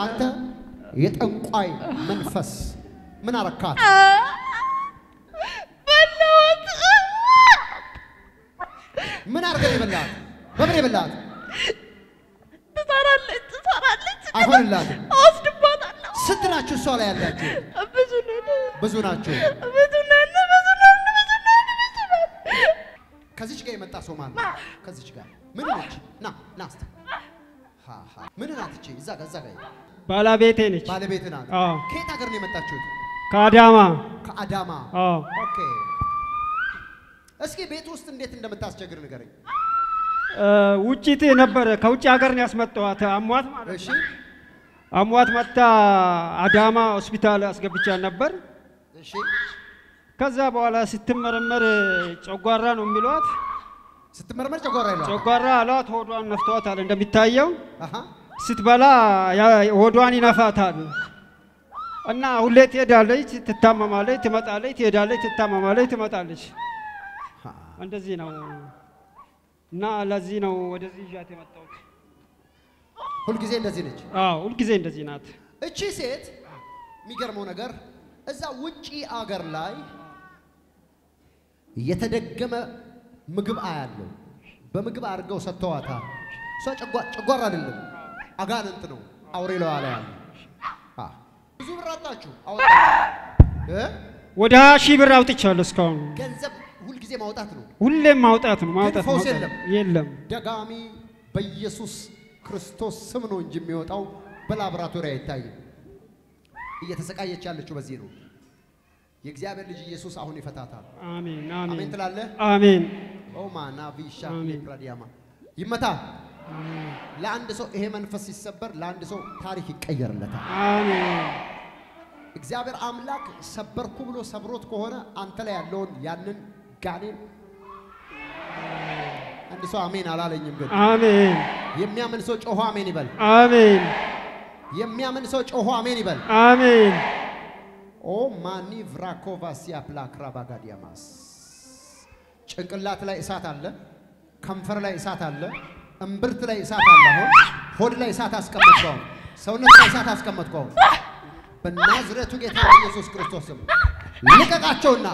አንተ የጠንቋይ መንፈስ ምን አረካት? በላሁት። ምን አድርገህ ነው የበላሃት? በምን የበላሃት? ትሰራለች ትሰራለች። አይሆንላትም። አወስድባታለሁ። ስንት ናችሁ እሷ ላይ ያላችሁ? ብዙ ነን ብዙ ናችሁ። ብዙ ነን ብዙ ነን ብዙ ነን ብዙ ነን። ከዚች ጋር የመጣ ሰው ማለት ነው። ከዚች ጋር ምን ነች? ና ና እስቲ ሃ ሃ ምን ናት እቺ? እዛ ጋር እዛ ጋር ባለቤቴ ነች። ባለቤት ናት። አዎ። ከየት ሀገር ነው የመጣችሁት? ከአዳማ ከአዳማ። አዎ። ኦኬ። እስኪ ቤት ውስጥ እንዴት እንደምታስቸግር ንገረኝ። እ፣ ውጭት ነበረ ከውጭ ሀገር ነው ያስመጣኋት። አሟት ማለት እሺ አሟት መታ አዳማ ሆስፒታል አስገብቻት ነበር። እሺ ከዛ በኋላ ስትመረመር ጨጓራ ነው የሚሏት። ስትመረመር ጨጓራ ይሏል። ጨጓራ አሏት። ሆዷን ነፍተዋታል። እንደሚታየው አሃ ስትበላ ያ- ሆዷን ይነፋታል እና ሁሌ ትሄዳለች፣ ትታመማለች፣ ትመጣለች፣ ትሄዳለች፣ ትታመማለች፣ ትመጣለች። ሃ። እንደዚህ ነው እና ለዚህ ነው ወደዚህ ይዣት የመጣሁት። ሁልጊዜ እንደዚህ ነች። አዎ ሁልጊዜ እንደዚህ ናት። እቺ ሴት የሚገርመው ነገር እዛ ውጪ አገር ላይ የተደገመ ምግብ አያለው። በምግብ አድርገው ሰጥተዋታል። እሷ ጨጓ- ጨጓራ አይደለም አጋንንት ነው አውሬ ለዋ ላይ ያለ። አ፣ ብዙ ብር አጣችሁ አወጣችሁ እ? ወደ ሀያ ሺህ ብር አውጥቻለሁ እስካሁን። ገንዘብ ሁልጊዜ ማውጣት ነው። ሁሌም ማውጣት ነው ማውጣት ፈውስ ማውጣት። የለም? የለም። ደጋሚ በኢየሱስ ክርስቶስ ስም ነው እንጂ የሚወጣው በላቦራቶሪ አይታይም። እየተሰቃየች ያለችው በዚህ ነው። የእግዚአብሔር ልጅ ኢየሱስ አሁን ይፈታታል። አሜን አሜን አሜን ትላለህ? አሜን ኦማ ናቪሻ አሜን። ፕራዲያማ ይመታ። ለአንድ ሰው ይሄ መንፈስ ሲሰበር ለአንድ ሰው ታሪክ ይቀየርለታል። አሜን እግዚአብሔር አምላክ ሰበርኩ ብሎ ሰብሮት ከሆነ አንተ ላይ ያለውን ያንን ጋኔን አንድ ሰው አሜን አላለኝም፣ ግን አሜን የሚያምን ሰው ጮሆ አሜን ይበል። አሜን የሚያምን ሰው ጮሆ አሜን ይበል። አሜን ኦ ማኒ ቭራኮቫሲያ ፕላክራባጋዲያማስ ጭንቅላት ላይ እሳት አለ፣ ከንፈር ላይ እሳት አለ፣ እምብርት ላይ እሳት አለ። አሁን ሆድ ላይ እሳት አስቀመጥኩ። አሁን ሰውነት ላይ እሳት አስቀመጥኩ። አሁን በናዝሬቱ ጌታ በኢየሱስ ክርስቶስ ስም ልቀቃቸውና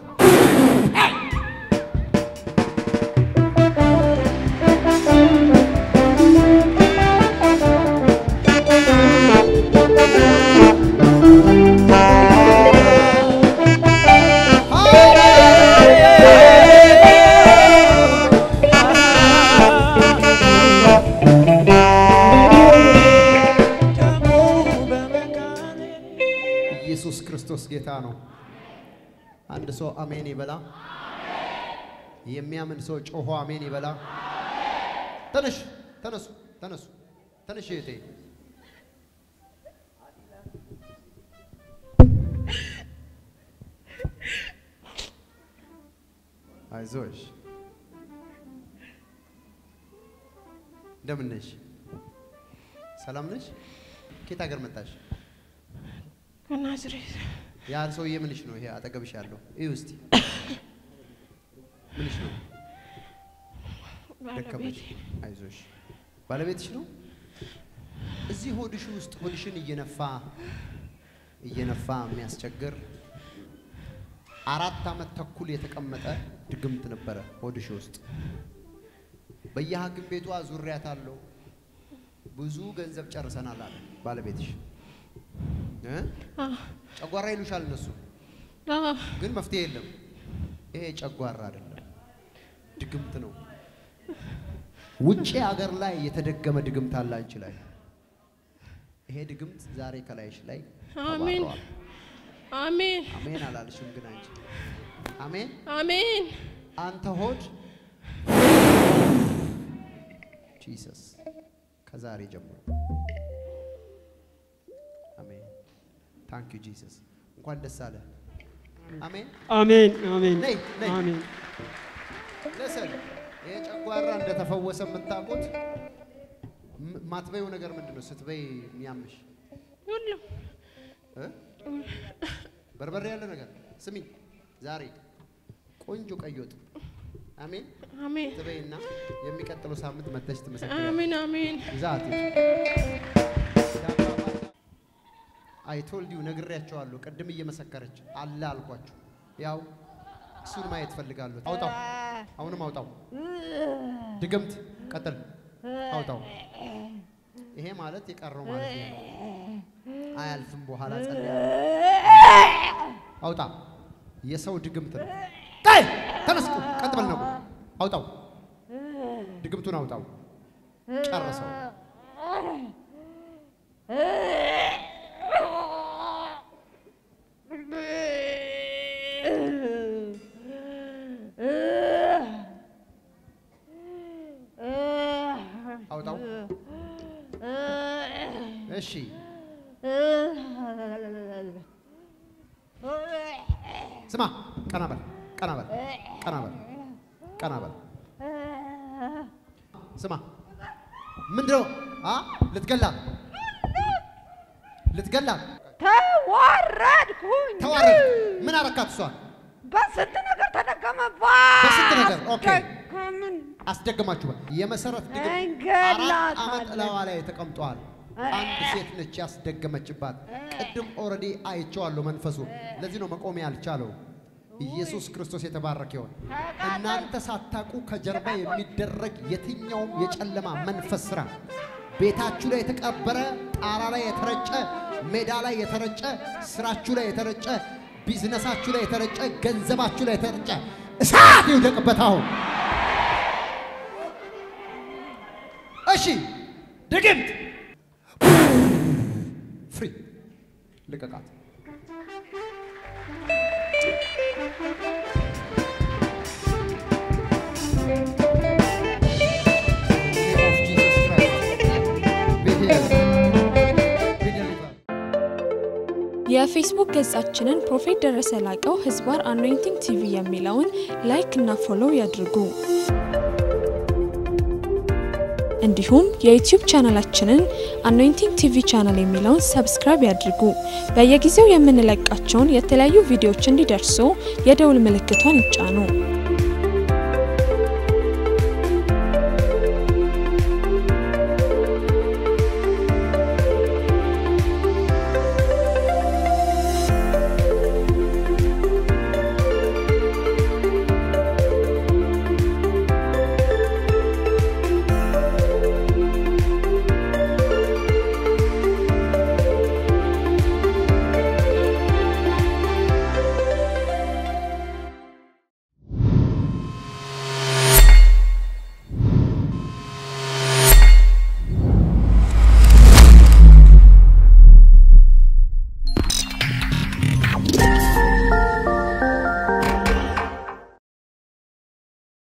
ኢየሱስ ክርስቶስ ጌታ ነው። አንድ ሰው አሜን ይበላ። የሚያምን ሰው ጮሆ አሜን ይበላ። ተነሽ፣ ተነሱ፣ ተነሱ፣ ተነሽ እህቴ። አይዞሽ። እንደምን ነሽ? ሰላም ነሽ? ከየት ሀገር መጣሽ? ከናዝሬት ያ ሰውዬ ምንሽ ነው? ይሄ አጠገብሽ ያለው እዩ እስቲ ምንሽ ነው? ደከመሽ? ባለቤቴ አይዞሽ። ባለቤትሽ ነው? እዚህ ሆድሽ ውስጥ ሆድሽን እየነፋ እየነፋ የሚያስቸግር አራት ዓመት ተኩል የተቀመጠ ድግምት ነበረ ሆድሽ ውስጥ። በየሐኪም ቤቷ ዙሪያት አለው ብዙ ገንዘብ ጨርሰናል አለ ባለቤትሽ እ? ጨጓራ ይሉሻል እነሱ አዎ፣ ግን መፍትሄ የለም። ይሄ ጨጓራ አይደለም፣ ድግምት ነው። ውጪ ሀገር ላይ የተደገመ ድግምት አለ አንቺ ላይ። ይሄ ድግምት ዛሬ ከላይሽ ላይ አሜን ተባረዋል። አሜን አሜን አላልሽም ግን አንቺ አሜን። አሜን አንተ ሆድ ጂሰስ ከዛሬ ጀምሮ አሜን። ታንክ ዩ ጂሰስ። እንኳን ደስ አለ። አሜን። አሜን አሜን ነይ ነይ አሜን ለሰል ይሄ ጨጓራ እንደተፈወሰ የምታውቁት ም- ማትበይው ነገር ምንድን ነው? ስትበይ የሚያምሽ ሁሉም እ? በርበሬ ያለ ነገር ስሚኝ፣ ዛሬ ቆንጆ ቀይ ወጥ አሜን አሜን ትበይና የሚቀጥለው ሳምንት መተሽ ትመሰክራለሽ። አሜን አሜን ይዛት አይቶልድ ዩ ነግሬያቸዋለሁ። ቅድም እየመሰከረች አለ አልኳችሁ። ያው እሱን ማየት ፈልጋለሁ። አውጣው፣ አሁንም አውጣው። ድግምት ቀጥል፣ አውጣው። ይሄ ማለት የቀረው ማለት ነው። አያልፍም። በኋላ ጸልያ አውጣ። የሰው ድግምት ነው። ቀይ ተነስ፣ ቀጥ በል ነው። አውጣው፣ ድግምቱን አውጣው። ጨርሰው። አውጣው። እሺ ስማ፣ ቀና በል፣ ቀና በል፣ ቀና በል፣ ቀና በል። ስማ፣ ምንድነው? አ ልትገላት ልትገላት ተዋረድኩኝ። ተዋረድ። ምን አረካት? እሷን በስንት ነገር ተደገመባት። በስንት ነገር? ኦኬ። ደገምን። አስደግማችሁ በል። የመሰረት ድግም አራት እንገላታለን። ዓመት እላዋ ላይ ተቀምጧል። አንድ ሴት ነች ያስደገመችባት። ቅድም ኦልሬዲ አይቼዋለሁ መንፈሱ። ለዚህ ነው መቆም ያልቻለው። ኢየሱስ ክርስቶስ የተባረከ ይሁን። እናንተ ሳታውቁ ከጀርባ የሚደረግ የትኛውም የጨለማ መንፈስ ስራ ቤታችሁ ላይ የተቀበረ፣ ጣራ ላይ የተረጨ፣ ሜዳ ላይ የተረጨ፣ ስራችሁ ላይ የተረጨ፣ ቢዝነሳችሁ ላይ የተረጨ፣ ገንዘባችሁ ላይ የተረጨ እሳት ይውደቅበት አሁን። እሺ ድግምት ፍሪ ልቀቃት። የፌስቡክ ገጻችንን ፕሮፌት ደረሰ ላቀው ህዝባር አኖይንቲንግ ቲቪ የሚለውን ላይክ እና ፎሎው ያድርጉ። እንዲሁም የዩቲዩብ ቻናላችንን አኖይንቲንግ ቲቪ ቻናል የሚለውን ሰብስክራይብ ያድርጉ። በየጊዜው የምንለቃቸውን የተለያዩ ቪዲዮዎች እንዲደርሱ የደውል ምልክቷን ይጫኑ።